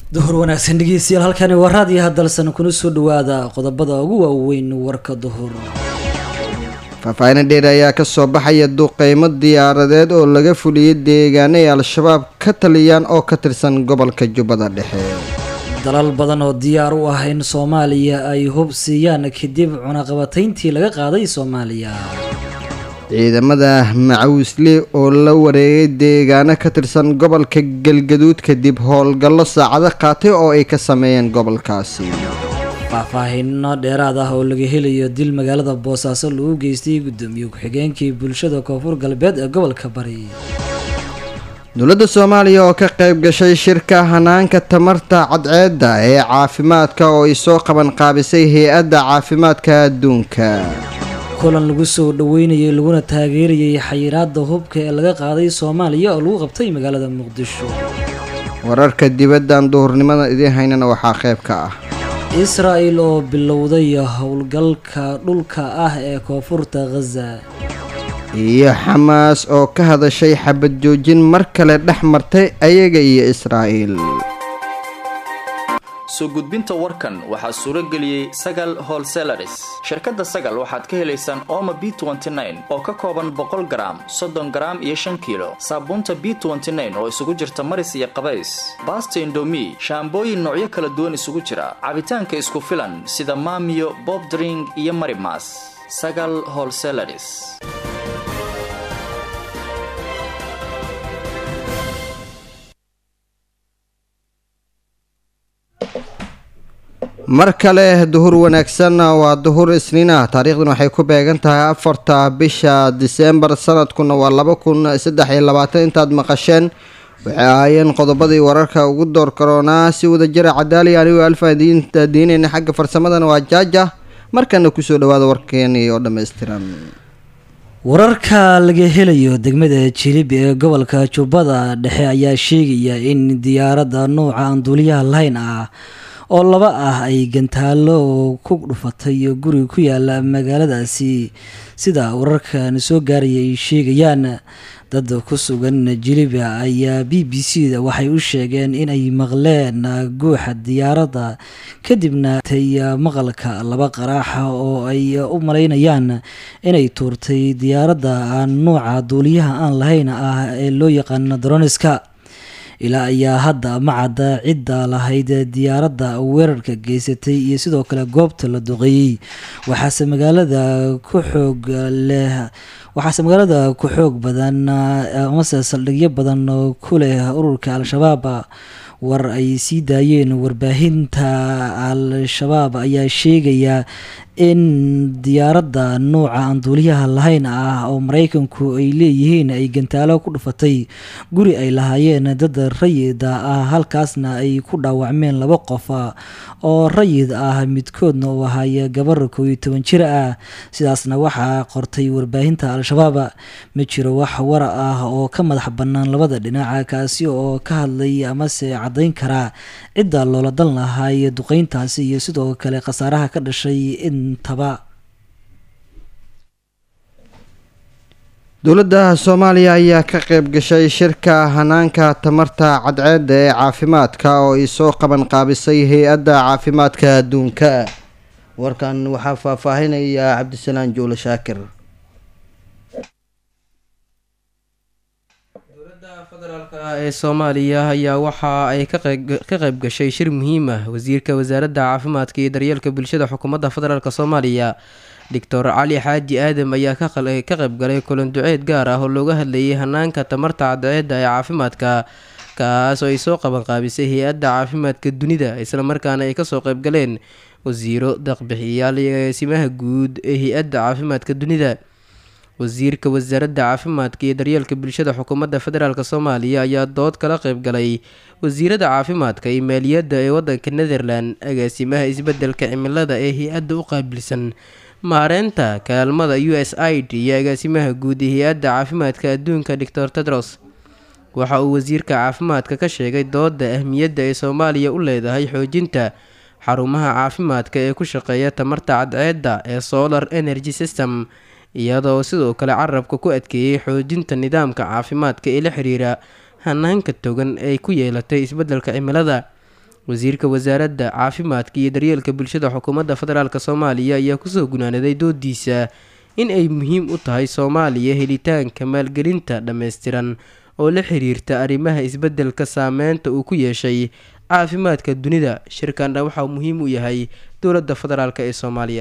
duhur wanaagsan dhegeystayaal halkani waa raadiyo hadalsan kuna soo dhawaada qodobada ugu waaweyn warka duhur faahfaahin dheer ayaa kasoo baxaya duqeymo diyaaradeed oo laga fuliyey deegaano ay al-shabaab ka taliyaan oo ka tirsan gobolka jubbada dhexe dalal badan oo diyaar u ah in soomaaliya ay hub siiyaan kadib cunaqabatayntii laga qaaday soomaaliya ciidamada macawisle oo la wareegay deegaano ka tirsan gobolka galgaduud kadib howlgallo saacado qaatay oo ay ka sameeyeen gobolkaasi faahfaahino dheeraad ah oo laga helayo dil magaalada boosaaso lagu geystay guddoomiye ku-xigeenkii bulshada koonfur galbeed ee gobolka bari dowladda soomaaliya oo ka qayb gashay shirka hanaanka tamarta cadceedda ee caafimaadka oo ay soo qaban qaabisay hay-adda caafimaadka adduunka kulan lagu soo dhaweynayay laguna taageerayay xayiraada hubka ee laga qaaday soomaaliya oo lagu qabtay magaalada muqdisho wararka dibaddan duhurnimada idiin haynana waxaa qayb ka ah israa'el oo bilowday howlgalka dhulka ah ee koonfurta khaza iyo xamaas oo ka hadashay xabad joojin mar kale dhex martay ayaga iyo israa'iil soo gudbinta warkan waxaa suuro geliyey sagal holselaris shirkadda sagal waxaad ka helaysaan ooma b oo ka kooban boqol garaam soddon garaam iyo shan kiilo saabuunta b oo isugu jirta maris iyo qabays baasta indomi shaambooyin noocyo kala duwan isugu jira cabitaanka isku filan sida maamiyo bob dring iyo marimas sagal holselaris mar kale duhur wanaagsan waa duhur isniinah taariikhdan waxay ku beegan tahay afarta bisha diseembar sanadkuna waa laba kun saddex iyo labaatan intaad maqasheen waxay ahaayeen qodobadii wararka ugu door karoonaa si wada jira cadaali anigoo alfaadiinta diineyna xagga farsamadana waa jaaja markana kusoo dhawaada warkeeni oo dhammaystiran wararka laga helayo degmada jilib ee gobolka jubbada dhexe ayaa sheegaya in diyaaradda nooca aan duuliyaha lahayn ah oo laba ah ay gantaalo ku dhufatay guri ku yaala magaaladaasi sida wararkan soo gaaraya ay sheegayaan dad ku sugan jiliba ayaa b b c da waxay u sheegeen inay maqleen guuxa diyaaradda kadibna tay maqalka laba qaraaxa oo ay u malaynayaan inay tuurtay diyaaradda aan nuuca duuliyaha aan lahayn ah ee loo yaqaano droniska ilaa ayaa hadda macadda cidda lahayd diyaaradda weerarka geysatay iyo sidoo kale goobta la duqeeyey waxaase magaalada ku xoog leh waxaase magaalada ku xoog badan amase saldhigyo badan ku leh ururka al-shabaab war ay sii daayeen warbaahinta al-shabaab ayaa sheegaya in diyaaradda nuuca aan duuliyaha lahayn ah oo maraykanku ay leeyihiin ay gantaalo ku dhufatay guri ay lahaayeen dad rayid ah halkaasna ay ku dhaawacmeen laba qof oo rayid ah midkoodna uu ahaay gabar koo iyo toban jir ah sidaasna waxaa qortay warbaahinta al-shabaab ma jiro wax war ah oo ka madax bannaan labada dhinac kaasi oo ka hadlay amase caddayn karaa cidda loola dan lahaay duqeyntaasi iyo sidoo kale khasaaraha ka dhashay intaba dowladda soomaaliya ayaa ka qayb gashay shirka hanaanka tamarta cadceedda ee caafimaadka oo ay soo qaban qaabisay hay-adda caafimaadka adduunka warkan waxaa faahfaahinaya cabdisalaan juule shaakir dowladda federaalk ee soomaaliya ayaa waxa ay ka qayb gashay shir muhiim ah wasiirka wasaaradda caafimaadka iyo daryeelka bulshada xukuumadda federaalk soomaaliya doctor cali xaaji aadam ayaa ka qayb galay kulan duceed gaar ah oo looga hadlayay hanaanka tamarta cadceedda ee caafimaadka kaas oo ay soo qabanqaabisay hay-adda caafimaadka dunida islamarkaana ay kasoo qayb galeen wasiiro daqbixiyayaal iyo agaasimaha guud ee hay-adda caafimaadka dunida wasiirka wasaaradda caafimaadka iyo daryeelka bulshada xukuumadda federaalk soomaaliya ayaa dood kala qayb galay wasiirada caafimaadka iyo maaliyadda ee wadanka netherland agaasimaha isbedelka cimilada ee hay-adda u qaabilsan maareynta kaalmada u s i d iyo agaasimaha guud ee hay-adda caafimaadka adduunka doctor tedros waxa uu wasiirka caafimaadka ka sheegay dooda ahmiyadda ay soomaaliya u leedahay xoojinta xarumaha caafimaadka ee ku shaqeeya tamarta cadceedda ee solar energy system iyadoo sidoo kale carabka ku adkeeyey xoojinta nidaamka caafimaadka ee la xiriira hanaanka togan ay ku yeelatay isbeddelka cimilada wasiirka wasaaradda caafimaadka iyo daryeelka bulshada xukuumadda federaalk soomaaliya ayaa kusoo gunaanaday doodiisa in ay muhiim u tahay soomaaliya helitaanka maalgelinta dhammaystiran oo la xiriirta arrimaha isbeddelka saameynta uu ku yeeshay caafimaadka dunida shirkana waxaa muhiim u yahay dowladda federaalk ee soomaaliya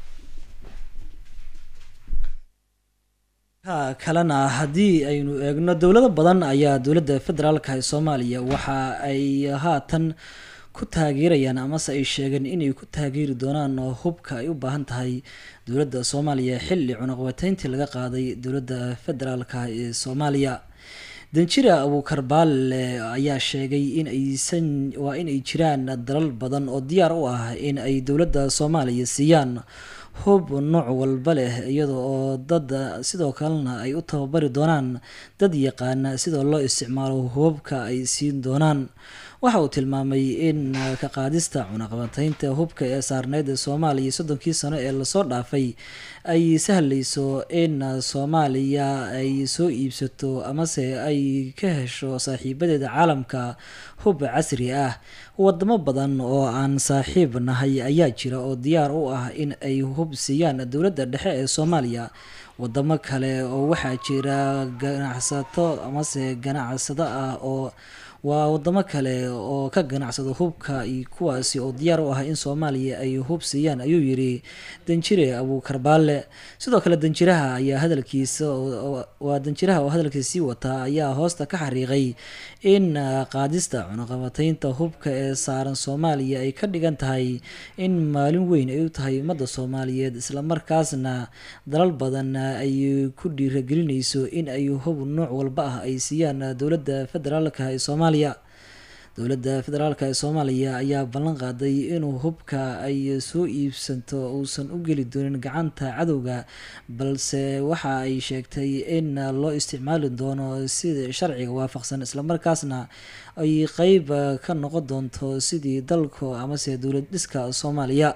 ka kalena haddii aynu eegno dowlado badan ayaa dowladda federaalka ee soomaaliya waxa ay haatan ku taageerayaan amase ay sheegeen inay ku taageeri doonaan hubka ay u baahan tahay dowladda soomaaliya xilli cunaqabateyntii laga qaaday dowladda federaalka ee soomaaliya danjira abuukar baalle ayaa sheegay in aysan waa in ay jiraan dalal badan oo diyaar u ah in ay dowladda soomaaliya siiyaan hub nooc walba leh iyada oo dad sidoo kalena ay u tababari doonaan dad yaqaana sida loo isticmaalo hubabka ay siin doonaan waxa uu tilmaamay in ka qaadista cunaqabateynta hubka ee saarneyd ee soomaaliya soddonkii sano ee lasoo dhaafay ay sahlayso in soomaaliya ay soo iibsato amase ay ka hesho saaxiibadeeda caalamka hub casri ah wadamo badan oo aan saaxiib nahay ayaa jira oo diyaar u ah in ay hub siiyaan dowladda dhexe ee soomaaliya wadamo kale oo waxaa jira ganacsato amase ganacsado ah oo waa wadamo kale oo ka ganacsado hubka iyo kuwaasi oo diyaar u ah in soomaaliya ay hub siiyaan ayuu yiri danjire abuukar baalle sidoo kale danjiraha ayaa hadalkiisa waa danjiraha oo hadalkiisa sii wataa ayaa hoosta ka xariiqay in qaadista cunaqabateynta hubka ee saaran soomaaliya ay ka dhigan tahay in maalin weyn ay u tahay ummadda soomaaliyeed islamarkaasna dalal badan ay ku dhiiragelinayso in ay hub nooc walba ah ay siiyaan dowladda federaalka ee soomaaliya dowladda federaalk ee soomaaliya ayaa ballan qaaday inuu hubka ay soo iibsanto uusan u geli doonin gacanta cadowga balse waxa ay sheegtay in loo isticmaali doono sida sharciga waafaqsan islamarkaasna ay qeyb ka noqon doonto sidii dalka amase dowlad dhiska soomaaliya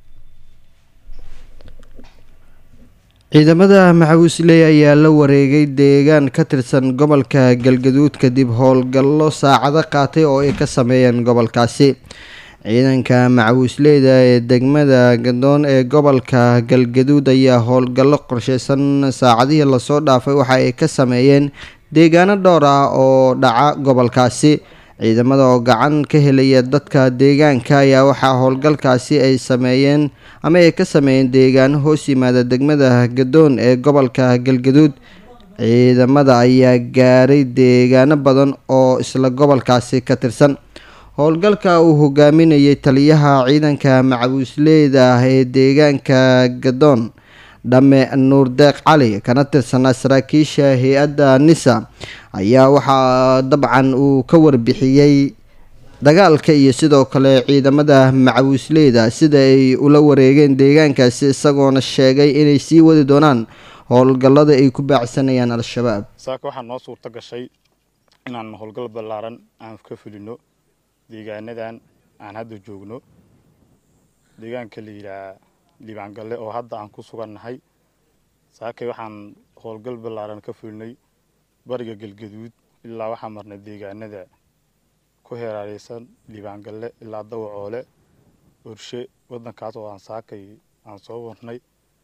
ciidamada maxawiisley ayaa la wareegay deegaan ka tirsan gobolka galgaduud kadib howlgallo saacado qaatay oo ay ka sameeyeen gobolkaasi ciidanka macawiisleyda ee degmada gadoon ee gobolka galgaduud ayaa howlgallo qorsheysan saacadihii lasoo dhaafay waxa ay ka sameeyeen deegaano dhowr ah oo dhaca gobolkaasi ciidamada oo gacan ka helaya dadka deegaanka ayaa waxaa howlgalkaasi ay sameeyeen ama ay ka sameeyeen deegaano hoos yimaada degmada gadoon ee gobolka galgaduud ciidamada ayaa gaaray deegaano badan oo isla gobolkaasi ka tirsan howlgalka uu hogaaminayay taliyaha ciidanka macawiisleyda ah ee deegaanka gadoon dhamme nuur deeq cali kana tirsanaa saraakiisha hay-adda nisa ayaa waxaa dabcan uu ka warbixiyey dagaalka iyo sidoo kale ciidamada macawiisleyda sida ay ula wareegeen deegaankaasi isagoona sheegay inay sii wadi doonaan howlgallada ay ku baacsanayaan al-shabaab saaka waxaa noo suurto gashay inaan howlgal ballaaran aan ka fulino deegaanadan aan hadda joogno deegaanka la yidhaha liibaangalle oo hadda aan ku sugannahay saakay waxaan howlgal ballaaran ka fulinay bariga galgaduud ilaa waxaan marnay deegaanada ku heeraareysan liibaangalle ilaa dawacoole orshe waddankaas oo aan saakay aan soo warnay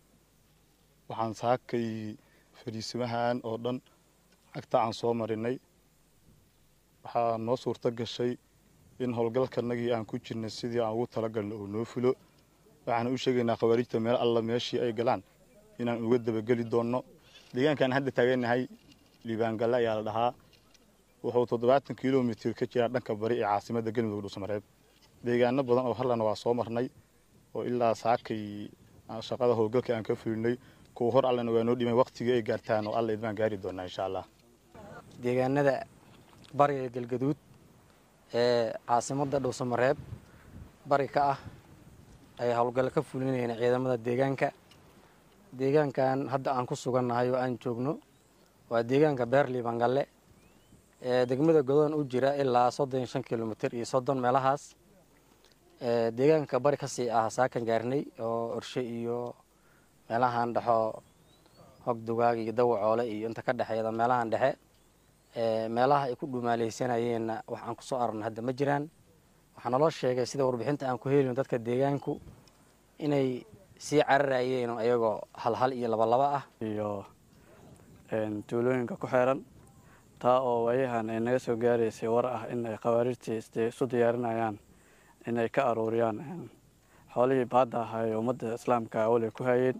waxaan saakay fadhiisimahan oo dhan agta aan soo marinay waxaa noo suurto gashay in howlgalkanagii aan ku jirnay sidii aan ugu talagalno oo noo fulo waxaan u sheegaynaa khawaarijta meel alla meeshii ay galaan inaan uga dabageli doonno deegaankaan hadda taaganahay liibaangalle ayaa la dhahaa wuxuu toddobaatan kilomitir ka jiraa dhanka bari ee caasimadda galmudug dhuusamareeb deegaano badan oo harlana waa soo marnay oo ilaa saakay shaqada howlgalka aan ka fulinay kuwa hor allana waa noo dhimay waqtigii ay gaartaan oo alla idmaan gaari doonaa insha allah deegaanada bariga galgaduud ee caasimadda dhuusamareeb bari ka ah ay howlgallo ka fulinayeen ciidamada deegaanka deegaankan hadda aan ku sugannahay oo aan joogno waa deegaanka beer liibangalle ee degmada godoon u jira ilaa soddon iyo shan kilomitir iyo soddon meelahaas deegaanka bari kasii ah saakan gaarnay oo orshe iyo meelahan dhexo hogdugaag iyo dawacoole iyo inta ka dhexeeda meelahan dhexe meelaha ay ku dhumaaleysanayeenna wax aan kusoo aragno hadda ma jiraan waxaa naloo sheegay sida warbixinta aan ku helino dadka deegaanku inay sii cararayeen ayagoo hal hal iyo laba laba ah iyo tuulooyinka ku xeeran taa oo waayahan ay naga soo gaaraysay war ah in ay khawaarijtii isu diyaarinayaan in ay ka aruuriyaan xoolihii baadda ahaa ee ummadda islaamka awalay ku hayeen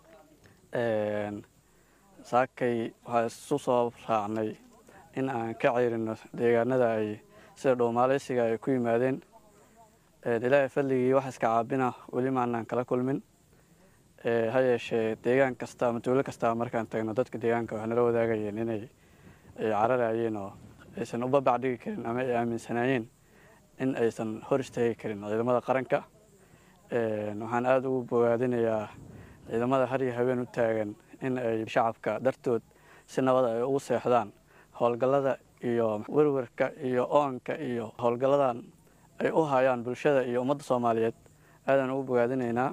saakay waxaa isu soo raacnay in aan ka ceyrino deegaanada ay sida dhowmaaleysiga ay ku yimaadeen ilaahay fadligii wax iska caabina weli maanaan kala kulmin ha yeeshee deegaan kasta ama tuulo kasta markaan tagno dadka deegaanka waxay nala wadaagayeen inay ay cararayeen oo aysan u babac dhigi karin ama ay aaminsanaayeen in aysan hor istaagi karin ciidamada qaranka waxaan aada ugu bogaadinayaa ciidamada har iyo habeen u taagan in ay shacabka dartood si nabada ay ugu seexdaan howlgallada iyo werwerka iyo oonka iyo howlgalladan ay u hayaan bulshada iyo ummadda soomaaliyeed aadaan ugu bogaadinaynaa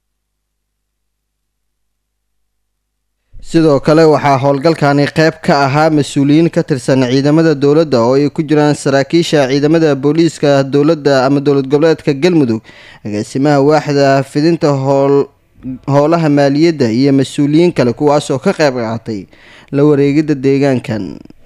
sidoo kale waxaa howlgalkani qayb ka ahaa mas-uuliyiin ka tirsan ciidamada dowladda oo ay ku jiraan saraakiisha ciidamada booliiska dowladda ama dowlad goboleedka galmudug agaasimaha waaxda fidinta howl howlaha maaliyadda iyo mas-uuliyiin kale kuwaasoo ka qayb qaatay la wareegidda deegaankan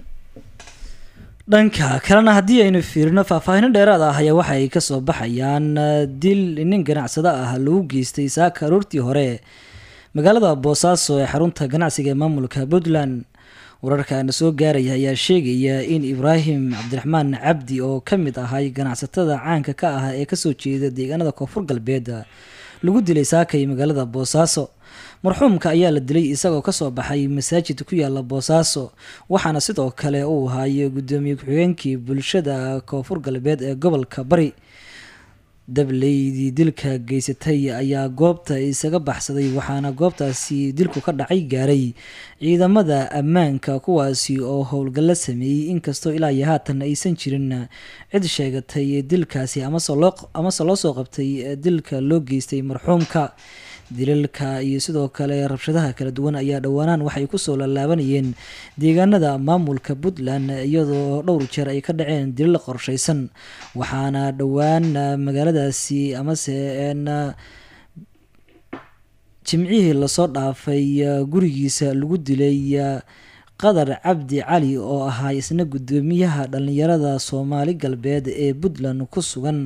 dhanka kalena haddii aynu fiirino faahfaahino dheeraad ah ayaa waxa ay kasoo baxayaan dil nin ganacsado ah lagu geystay saaka aroortii hore magaalada boosaaso ee xarunta ganacsiga ee maamulka puntland wararkaana soo gaaraya ayaa sheegaya in ibraahim cabdiraxmaan cabdi oo ka mid ahay ganacsatada caanka ka ah ee kasoo jeeda deegaanada koonfur galbeed lagu dilay saakay magaalada boosaaso marxuumka ayaa la dilay isagoo kasoo baxay masaajid ku yaala boosaaso waxaana sidoo kale uu ahaay gudoomiye ku-xigeenkii bulshada koonfur galbeed ee gobolka bari dableydii dilka geysatay ayaa goobta isaga baxsaday waxaana goobtaasi dilku ka dhacay gaaray ciidamada ammaanka kuwaasi oo howlgallo sameeyey inkastoo ilaa iyo haatan aysan jirin cid sheegatay dilkaasi amase loo soo qabtay dilka loo geystay marxuumka dilalka iyo sidoo kale rabshadaha kala duwan ayaa dhowaanaan waxay kusoo lallaabanayeen deegaanada maamulka puntland iyadoo dhowr jeer ay ka dhaceen dilal qorsheysan waxaana dhowaan magaaladaasi amase jimcihii lasoo dhaafay gurigiisa lagu dilay qadar cabdi cali oo ahaa isna gudoomiyaha dhalinyarada soomaali galbeed ee puntland ku sugan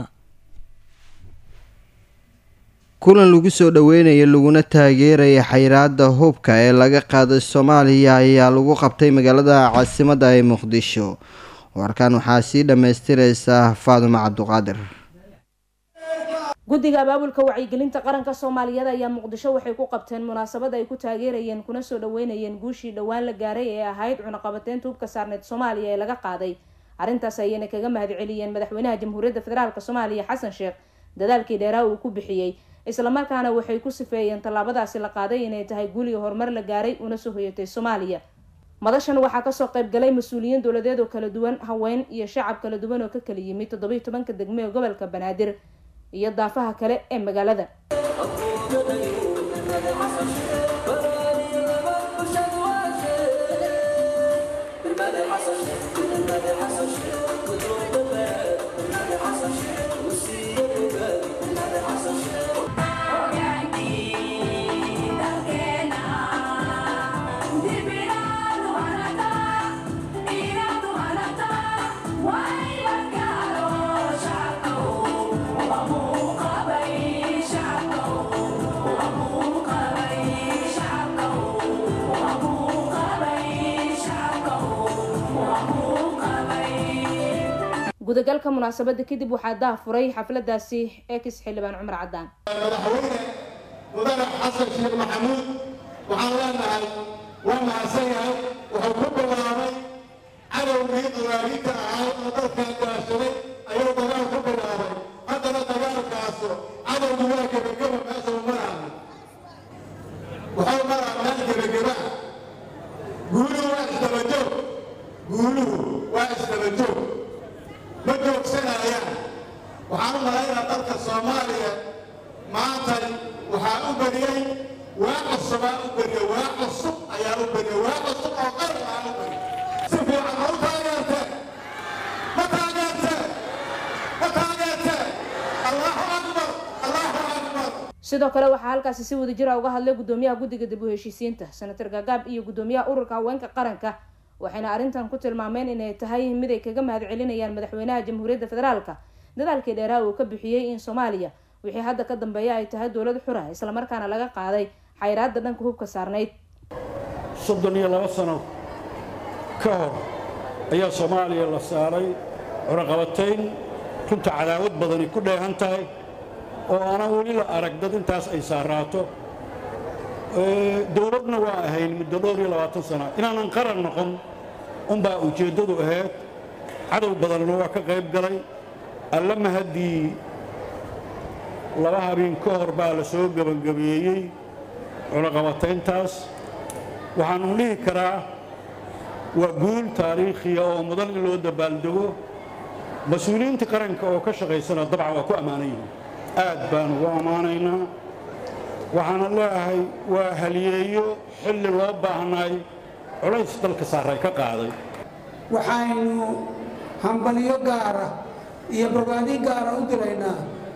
kulan lagu soo dhoweynayo laguna taageeraya xayiraada hubka ee laga qaaday soomaaliya ayaa lagu qabtay magaalada caasimadda ee muqdisho warkan waxaa sii dhammaystireysa faadumo cabduqaadir guddiga abaabulka wacyigelinta qaranka soomaaliyeed ayaa muqdisho waxay ku qabteen munaasabad ay ku taageerayeen kuna soo dhaweynayeen guushii dhowaan la gaaray ee ahayd cunaqabateynta hubka saarneed soomaaliya ee laga qaaday arrintaas ayayna kaga mahadceliyeen madaxweynaha jamhuuriyadda federaalk soomaaliya xasan sheekh dadaalkii dheeraa uu ku bixiyey islamarkaana waxay ku sifeeyeen tallaabadaasi la qaaday inay tahay guuliga horumar la gaaray una soo hoyatay soomaaliya madashan waxaa kasoo qayb galay mas-uuliyiin dowladeed oo kala duwan haween iyo shacab kala duwan oo ka kala yimid toddobiiy tobanka degme ee gobolka banaadir iyo daafaha kale ee magaalada gudagalka munaasabada kadib waxaa daa furay xafladaasi ex xildhibaan cumar cadaan madaxweyne mudane xasan sheekh maxamuud waxaan leenahay waa mahadsan yahay wuxuu ku bilaabay cadowgii dagaalinta ahaa oo dalkan gaashaday ayuu dagaal ku bilaabay haddana dagaalkaasu cadowgu waa gebageba meesha u marahay wuxuu maraa meel gebageba guuluhu waa isdabajoog guuluhu waa isdabajoog ma joogsanayaan waxaan u malaynaa dalka soomaaliya maanta waxaa u beriyey waa cusubaa u beriye waa cusub ayaa u beriye waa cusub oo qaran aa u beriye si fiican ma u taageertee ma taageertee ma taageertee sidoo kale waxaa halkaasi si wada jira uga hadlay gudoomiyaha guddiga dib u heshiisiinta senator gagaab iyo gudoomiyaha ururka haweenka qaranka waxayna arrintan ku tilmaameen inay tahay mid ay kaga mahad celinayaan madaxweynaha jamhuuriyadda federaalka dadaalkii dheeraha uu ka bixiyey in soomaaliya wixii hadda ka dambeeya ay tahay dowlad xura islamarkaana laga qaaday xayraadda dhanka hubka saarnayd soddon iyo laba sano ka hor ayaa soomaaliya la saaray cunaqabatayn runta cadaawad badani ku dheehan tahay oo aanan weli la arag dad intaas ay saaraato dowladna waa ahayn muddo dhowr iyo labaatan sana inaanan qaran noqon unbaa ujeeddadu ahayd cadow badanna waa ka qayb galay alla mahaddii laba habeen ka hor baa la soo gebangabeeyey cunaqabatayntaas waxaanu dhihi karaa waa guul taariikhiya oo mudan in loo dabaaldego mas-uuliyiinta qaranka oo ka shaqaysana dabcan waa ku ammaanan yihiin aad baan ugu ammaanaynaa waxaana leeahay waa haliyeeyo xilli loo baahnay culays dalka saaray ka qaaday waxaynu hambaliyo gaara iyo barwaadi gaara u diraynaa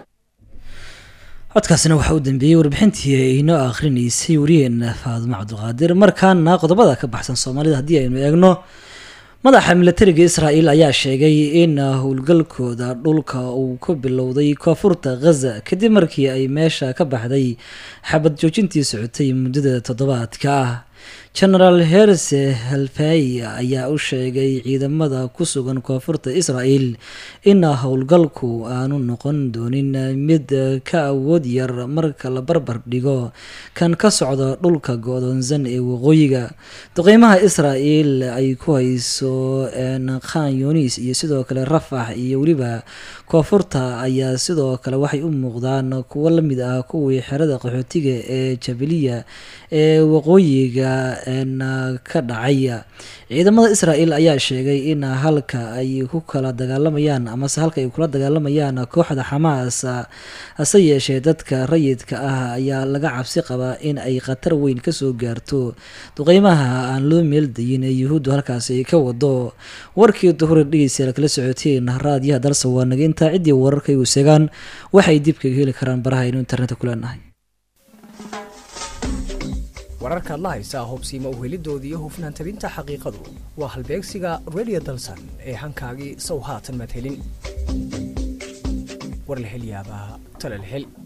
codkaasina waxaa u dambeeyey warbixintii ay inoo akhrinaysay wariyeena faadimo cabdiqaadir markaana qodobada ka baxsan soomaalida haddii aynu eegno madaxa milatariga israel ayaa sheegay in howlgalkooda dhulka uu ku bilowday koonfurta khaza kadib markii ay meesha ka baxday xabad joojintii socotay muddada toddobaadka ah genaraal herse halfay ayaa u sheegay ciidamada ku sugan koonfurta israel in howlgalku aanu noqon doonin mid ka awood yar marka la barbar dhigo kan ka socda dhulka go-doonsan ee waqooyiga duqeymaha israel ay ku hayso khan yunis iyo sidoo kale rafax iyo weliba koonfurta ayaa sidoo kale waxay u muuqdaan kuwo lamid ah kuwii xerada qaxootiga ee jabaliya ee waqooyiga ka dhacay ciidamada israel ayaa sheegay in halka ay ku kala dagaalamayaan amase halka ay kula dagaalamayaan kooxda xamaas hase yeeshee dadka rayidka ah ayaa laga cabsi qabaa in ay khatar weyn kasoo gaarto duqeymaha aan loo meeldayin ee yuhuuddu halkaasi ay ka wado warkii duhuri dhegeystayaal kala socoteen raadiyaha dalsa waa naga intaa ciddii wararka igu segaan waxay dib kaga heli karaan baraha aynu internetka ku leenahay wararkaad la haysaa hobsiima uhelidooda iyo hufnaan tabinta xaqiiqadu waa halbeegsiga redio dalsan ee hankaagii sow haatan madhelin war la hel yaabaa talal hel